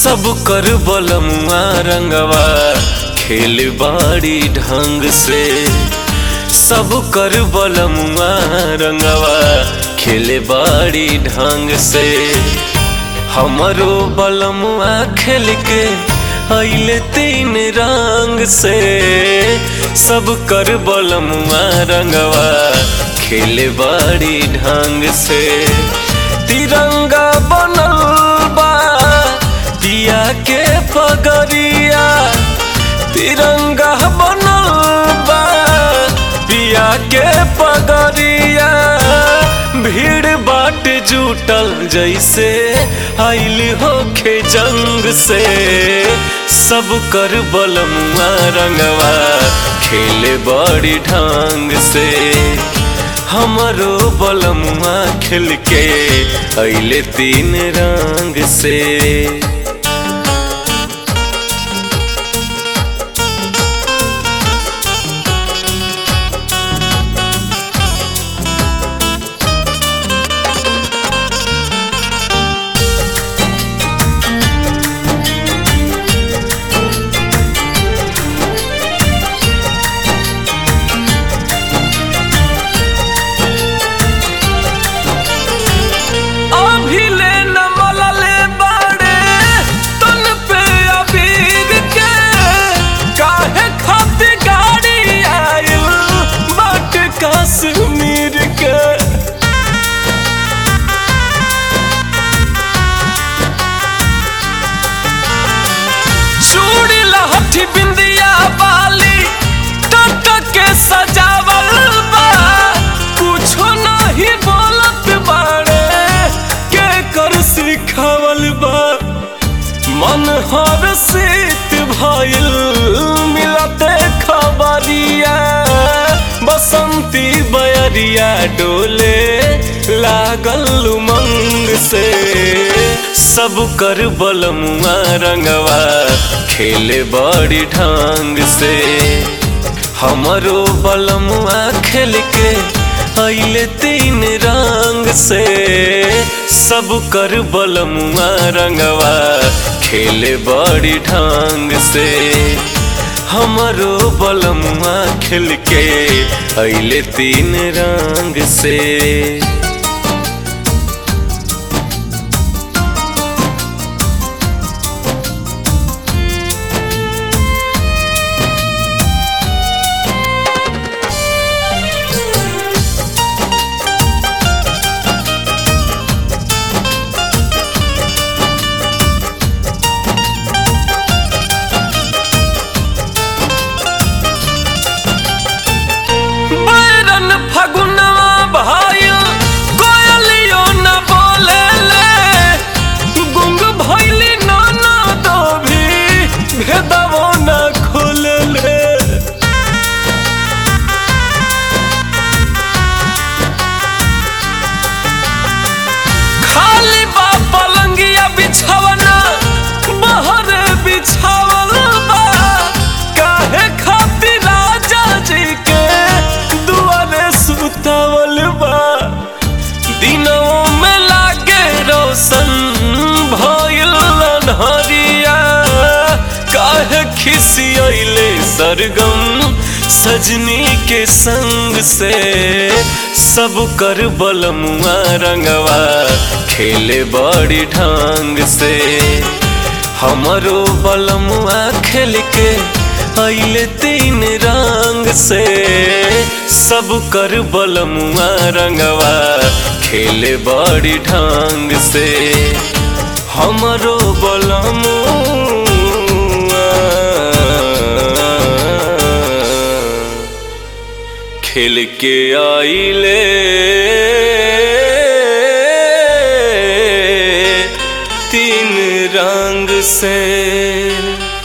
सब कर बलमुआ रंगवा खेल बाड़ी ढंग से सब कर बलमुआ रंगवा खेले बाड़ी ढंग से हमरो बलमुआ खेल के अइले तीन रंग से सब कर बलमुआ रंगवा खेले बाड़ी ढंग से तिरंगा बनल बा पिया के पगरिया तिरंगा बनल बा पिया के पगरिया भीड़ बाट जुटल जैसे आइल होखे जंग से सब कर बलमुआ रंगवा खेले बड़ी ढंग से हमरो बलमुआ खेल के अइले तीन रंग से अभिले न मलले बाड़े तन पे अबीर के काहे खातिर गाड़ी आइल बाट कश्मीर के चूड़ी लहठी बिंदिया बाली टट के सजावल बा कुछो नहीं बोलत बाड़े के कर सिखावल बा मन हर सीत भइल मिलते खबरिया बसंती बयरिया डोले लागल उमंग से सब कर बलमुआ रंगवा खेले बड़ी ढंग से हमरो बलमुआ खेल के अइले तीन रंग से सब कर बलमुआ रंगवा खेले बड़ी ढंग से हमरो बलमुआ खेल के अइले तीन रंग से बैरन फगुनवा भाइल कोयलियो न बोले ले गुंग भैली नाना दो भी भेदवो न खोले ले खाली बा पलंगिया बिछावना बहर बिछावल बा काहे खातिर राजा जी के दुआरे सुतावल बा दिनों में लागे रोशन भइल अन्हरिया काहे खिसियले सरगम सजनी के संग से सब कर बलमुआ रंगवा खेले बड़ी ढंग से हमरो बलमुआ खेल के अइले तीन रंग से सब कर बलमुआ रंगवा खेले बड़ी ढंग से हमरो बलमुआ खेल के आइले तीन रंग से